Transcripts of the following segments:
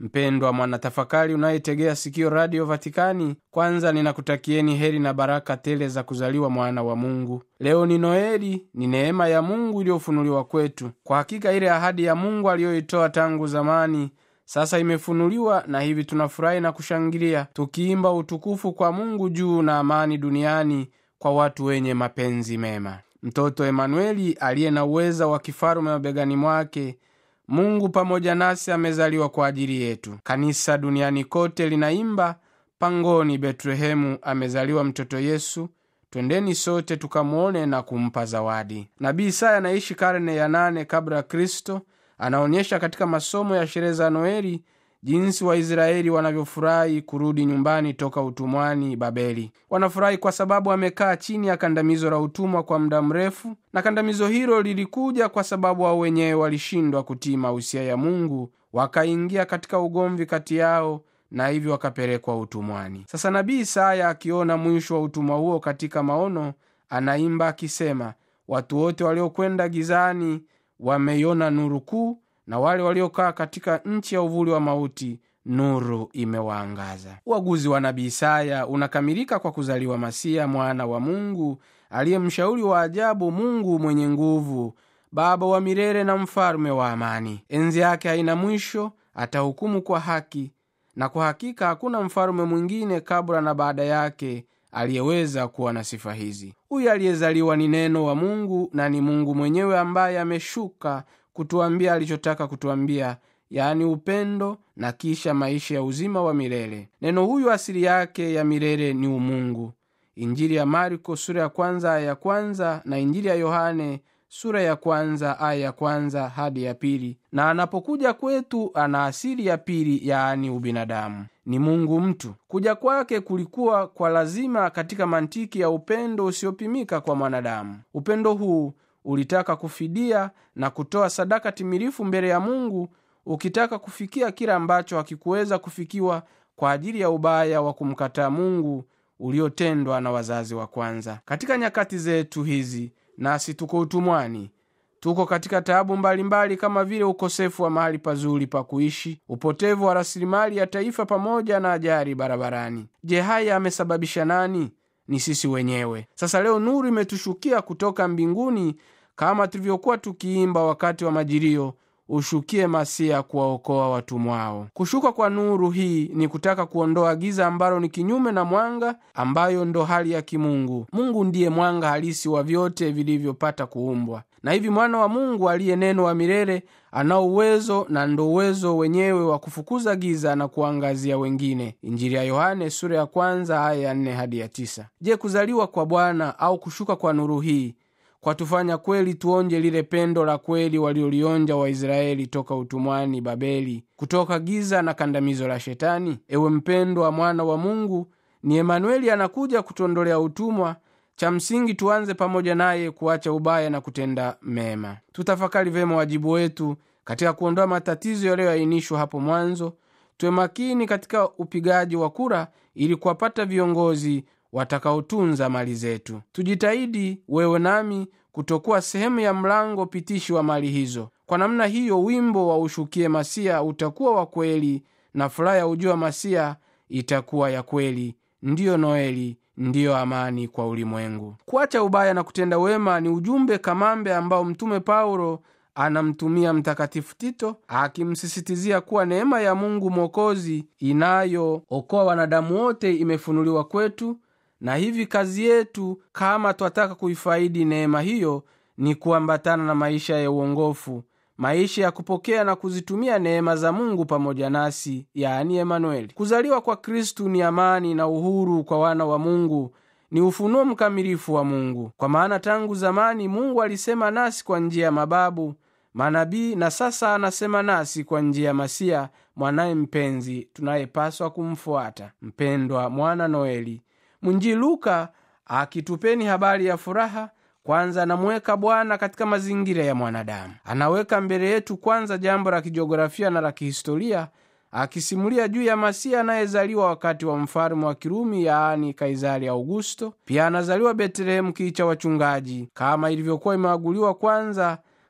mpendwa mwanatafakari unayetegea sikio radio vatikani kwanza ninakutakieni heri na baraka tele za kuzaliwa mwana wa mungu leo ni noeli ni neema ya mungu iliyofunuliwa kwetu kwa hakika ile ahadi ya mungu aliyoitoa tangu zamani sasa imefunuliwa na hivi tunafurahi na kushangilia tukiimba utukufu kwa mungu juu na amani duniani kwa watu wenye mapenzi mema mtoto emanueli aliye na uweza wa kifalume mabegani mwake mungu pamoja nasi amezaliwa kwa ajili yetu kanisa duniani kote linaimba pangoni betlehemu amezaliwa mtoto yesu twendeni sote tukamwone na kumpa zawadi nabii isaya anaishi karne ya nane kabla ya kristo anaonyesha katika masomo ya sherehe za noeli jinsi waisraeli wanavyofurahi kurudi nyumbani toka utumwani babeli wanafurahi kwa sababu wamekaa chini ya kandamizo la utumwa kwa muda mrefu na kandamizo hilo lilikuja kwa sababu wao wenyewe walishindwa kutii mausia ya mungu wakaingia katika ugomvi kati yao na hivyo wakapelekwa utumwani sasa nabii isaya akiona mwisho wa utumwa huo katika maono anaimba akisema watu wote waliokwenda gizani wameiona nuru kuu na wale waliokaa katika nchi ya uvuli wa mauti nuru imewaangaza uaguzi wa nabii isaya unakamilika kwa kuzaliwa masiya mwana wa mungu aliye mshauri wa ajabu mungu mwenye nguvu baba wa milele na mfalume wa amani enzi yake haina mwisho atahukumu kwa haki na kwa hakika hakuna mfalume mwingine kabla na baada yake aliyeweza kuwa na sifa hizi huyu aliyezaliwa ni neno wa mungu na ni mungu mwenyewe ambaye ameshuka kutuambia alichotaka kutuambia yaani upendo na kisha maisha ya uzima wa milele neno huyu asili yake ya milele ni umungu injili ya marko sura ya kwanza aya ya kwanza na injili ya yohane sura ya kwanza aya ya kwanza hadi ya pili na anapokuja kwetu ana asili ya pili yaani ubinadamu ni mungu mtu kuja kwake kulikuwa kwa lazima katika mantiki ya upendo usiopimika kwa mwanadamu upendo huu ulitaka kufidia na kutoa sadaka timilifu mbele ya mungu ukitaka kufikia kile ambacho hakikuweza kufikiwa kwa ajili ya ubaya wa kumkataa mungu uliotendwa na wazazi wa kwanza katika nyakati zetu hizi nasi tuko utumwani tuko katika taabu mbalimbali kama vile ukosefu wa mahali pazuri pa kuishi upotevu wa rasilimali ya taifa pamoja na ajali barabarani je haya amesababisha nani ni sisi wenyewe sasa leo nuru imetushukia kutoka mbinguni kama tulivyokuwa tukiimba wakati wa majilio ushukie masia kuwaokoa watumwao kushuka kwa nuru hii ni kutaka kuondoa giza ambalo ni kinyume na mwanga ambayo ndo hali ya kimungu mungu ndiye mwanga halisi wa vyote vilivyopata kuumbwa na hivi mwana wa mungu aliye neno wa milele anao uwezo na ndo uwezo wenyewe wa kufukuza giza na kuangazia wengine injili ya yohane sura ya kwanza aya ya nne hadi ya tisa je kuzaliwa kwa bwana au kushuka kwa nuru hii kwa tufanya kweli tuonje lile pendo la kweli waliolionja waisraeli toka utumwani babeli kutoka giza na kandamizo la shetani ewe mpendwa mwana wa mungu ni emanueli anakuja kutuondolea utumwa cha msingi tuanze pamoja naye kuacha ubaya na kutenda mema tutafakari vyema wajibu wetu katika kuondoa matatizo yaliyoainishwa hapo mwanzo tuwe makini katika upigaji wa kura ili kuwapata viongozi watakaotunza mali zetu tujitahidi wewe nami kutokuwa sehemu ya mlango pitishi wa mali hizo kwa namna hiyo wimbo wa ushukie masia utakuwa wa kweli na furaha ya ujua masia itakuwa ya kweli ndiyo noeli ndiyo amani kwa ulimwengu kuacha ubaya na kutenda wema ni ujumbe kamambe ambao mtume paulo anamtumia mtakatifu tito akimsisitizia kuwa neema ya mungu mwokozi inayookoa wanadamu wote imefunuliwa kwetu na hivi kazi yetu kama twataka kuifaidi neema hiyo ni kuambatana na maisha ya uongofu maisha ya kupokea na kuzitumia neema za mungu pamoja nasi yaani emanueli kuzaliwa kwa kristu ni amani na uhuru kwa wana wa mungu ni ufunuo mkamilifu wa mungu kwa maana tangu zamani mungu alisema nasi kwa njia ya mababu manabii na sasa anasema nasi kwa njia ya masia mwanaye mpenzi tunayepaswa kumfuata mpendwa mwana noeli mwinjili luka akitupeni habari ya furaha kwanza anamuweka bwana katika mazingira ya mwanadamu anaweka mbele yetu kwanza jambo la kijiografia na la kihistoria akisimulia juu ya masiya anayezaliwa wakati wa mfalume wa kirumi yaani kaisari augusto pia anazaliwa betlehemu kii cha wachungaji kama ilivyokuwa imeaguliwa kwanza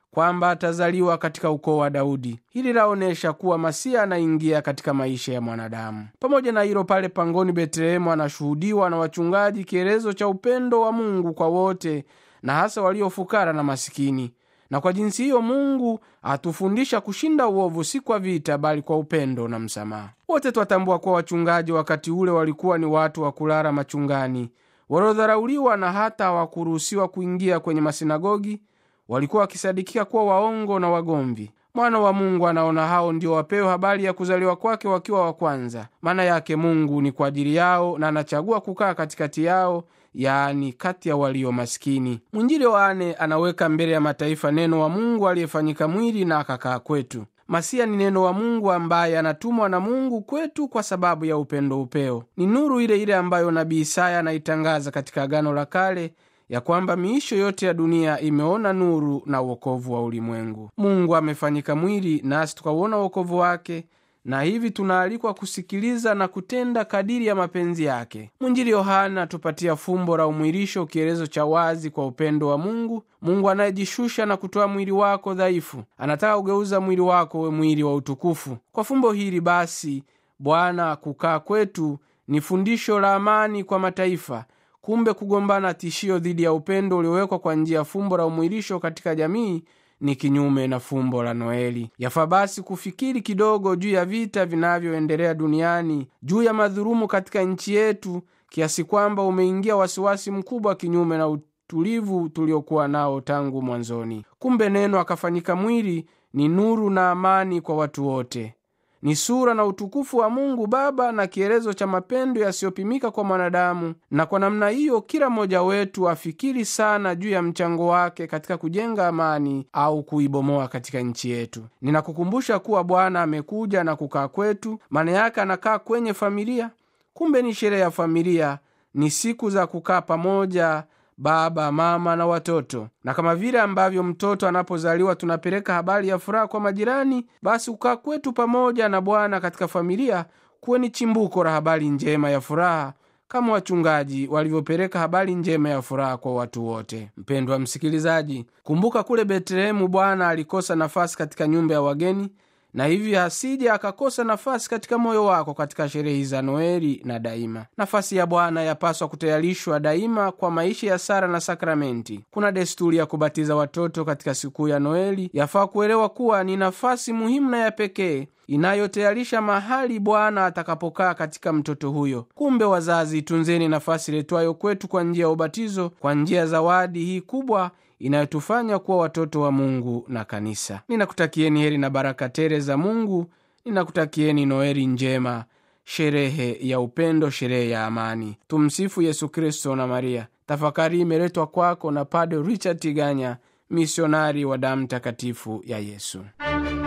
kwamba atazaliwa katika ukoo wa Daudi. Hili laonyesha kuwa Masia anaingia katika maisha ya mwanadamu. Pamoja na hilo, pale pangoni Betlehemu anashuhudiwa na wachungaji kielezo cha upendo wa Mungu kwa wote na hasa waliofukara na masikini. Na kwa jinsi hiyo Mungu atufundisha kushinda uovu, si kwa vita, bali kwa upendo na msamaha. Wote twatambua kuwa wachungaji wakati ule walikuwa ni watu wa kulala machungani, waliodharauliwa na hata hawakuruhusiwa kuingia kwenye masinagogi. Walikuwa wakisadikika kuwa waongo na wagomvi. Mwana wa Mungu anaona hao ndio wapewe habari ya kuzaliwa kwake wakiwa wa kwanza. Maana yake Mungu ni kwa ajili yao na anachagua kukaa katikati yao, yaani kati ya walio maskini. Mwinjili Yohane anaweka mbele ya mataifa neno wa Mungu aliyefanyika mwili na akakaa kwetu. Masia ni neno wa Mungu ambaye anatumwa na Mungu kwetu kwa sababu ya upendo upeo. Ni nuru ile ile ambayo nabii Isaya anaitangaza katika Agano la Kale ya kwamba miisho yote ya dunia imeona nuru na uokovu wa ulimwengu. Mungu amefanyika mwili nasi tukauona uokovu wake, na hivi tunaalikwa kusikiliza na kutenda kadiri ya mapenzi yake. Mwinjili Yohana atupatia fumbo la umwilisho, kielezo cha wazi kwa upendo wa Mungu. Mungu anayejishusha na kutoa mwili wako dhaifu, anataka kugeuza mwili wako we mwili wa utukufu. Kwa fumbo hili basi, Bwana kukaa kwetu ni fundisho la amani kwa mataifa. Kumbe kugombana tishio dhidi ya upendo uliowekwa kwa njia ya fumbo la umwilisho katika jamii ni kinyume na fumbo la Noeli. Yafaa basi kufikiri kidogo juu ya vita vinavyoendelea duniani, juu ya madhulumu katika nchi yetu, kiasi kwamba umeingia wasiwasi mkubwa, kinyume na utulivu tuliokuwa nao tangu mwanzoni. Kumbe neno akafanyika mwili ni nuru na amani kwa watu wote ni sura na utukufu wa Mungu Baba na kielezo cha mapendo yasiyopimika kwa mwanadamu. Na kwa namna hiyo, kila mmoja wetu afikiri sana juu ya mchango wake katika kujenga amani au kuibomoa katika nchi yetu. Ninakukumbusha kuwa Bwana amekuja na kukaa kwetu, maana yake anakaa kwenye familia. Kumbe ni sherehe ya familia, ni siku za kukaa pamoja baba, mama na watoto. Na kama vile ambavyo mtoto anapozaliwa tunapeleka habari ya furaha kwa majirani, basi kukaa kwetu pamoja na Bwana katika familia kuwe ni chimbuko la habari njema ya furaha, kama wachungaji walivyopeleka habari njema ya furaha kwa watu wote. Mpendwa msikilizaji, kumbuka kule Betlehemu Bwana alikosa nafasi katika nyumba ya wageni na hivi asije akakosa nafasi katika moyo wako katika sherehe za Noeli na daima. Nafasi ya Bwana yapaswa kutayarishwa daima kwa maisha ya sara na sakramenti. Kuna desturi ya kubatiza watoto katika sikukuu ya Noeli. Yafaa kuelewa kuwa ni nafasi muhimu na ya pekee inayotayarisha mahali Bwana atakapokaa katika mtoto huyo. Kumbe wazazi, tunzeni nafasi letwayo kwetu kwa njia ya ubatizo, kwa njia ya zawadi hii kubwa inayotufanya kuwa watoto wa Mungu na kanisa. Ninakutakieni heri na baraka tele za Mungu. Ninakutakieni Noeli njema, sherehe ya upendo, sherehe ya amani. Tumsifu Yesu Kristo na Maria. Tafakari imeletwa kwako na Padre Richard Tiganya, misionari wa damu takatifu ya Yesu.